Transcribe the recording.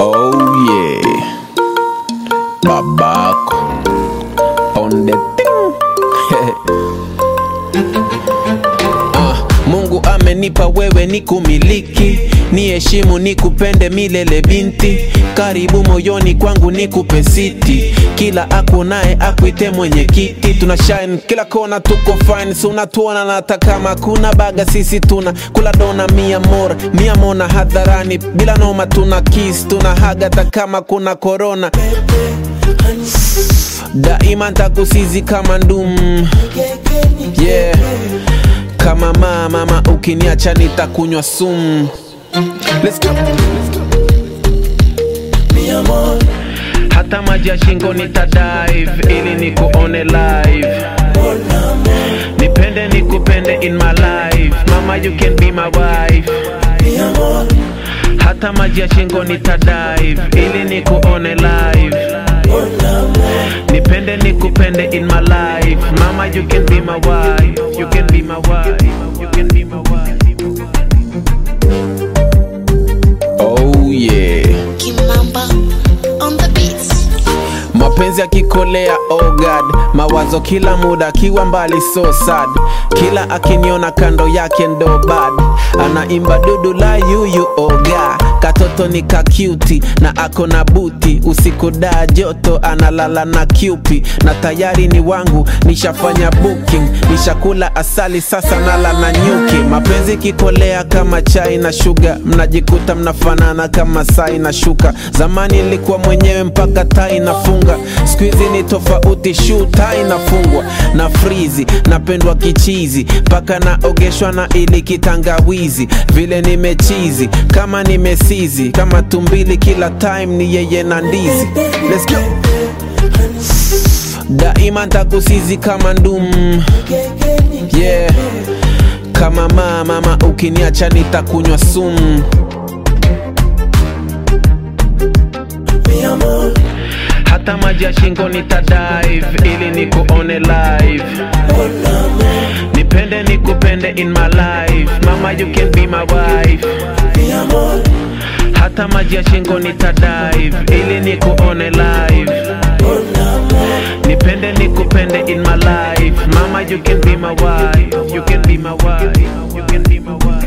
Oh yeah, babako on the thing. Ah, Mungu amenipa wewe ni kumiliki, ni heshimu ni kupende milele binti, karibu moyoni kwangu ni kupe siti, kila akunaye akuite mwenye kiti, tuna shine kila kona, tuko fine, si unatuona na hata kama kuna baga, sisi tuna kula dona mia mora mia mona hadharani, bila noma tuna kiss, tuna haga hata kama kuna corona daima ntakusizi kama ndum yeah. kama mama mama ukiniacha nitakunywa sumu Let's go. hata maji ya shingo nitadive ili nikuone live nipende nikupende in my life mama you can be my wife hata maji ya shingo nitadive ili nikuone live nipende nikupende in my life mama you can be my wife you can be my wife you can be my wife oh yeah Kimamba on the beats. mapenzi akikolea oh god mawazo kila muda akiwa mbali so sad kila akiniona kando yake ndo bad anaimba dudu la yuyu oga katoto ni kakyuti na ako na buti usiku daa joto analala na kyupi na tayari ni wangu nishafanya booking nishakula asali sasa nala na nyuki mapenzi kikolea kama chai na shuga mnajikuta mnafanana kama sai na shuka zamani ilikuwa mwenyewe mpaka tai nafunga skuizi ni tofauti shu tai nafungwa na frizi napendwa kichizi mpaka naogeshwa na ili kitangawizi vile nimechizi kama nimesizi kama tumbili kila time ni yeye na ndizi Let's go. daima ntakusizi kama ndum yeah. kama mama mama ukiniacha nitakunywa sumu hata maji ya shingo nitadive ili nikuone live nipende nikupende in my life mama you can be my wife hata maji ya shingo nitadive ili nikuone live nipende nikupende in my life mama you can be my wife you can be my wife you can be my wife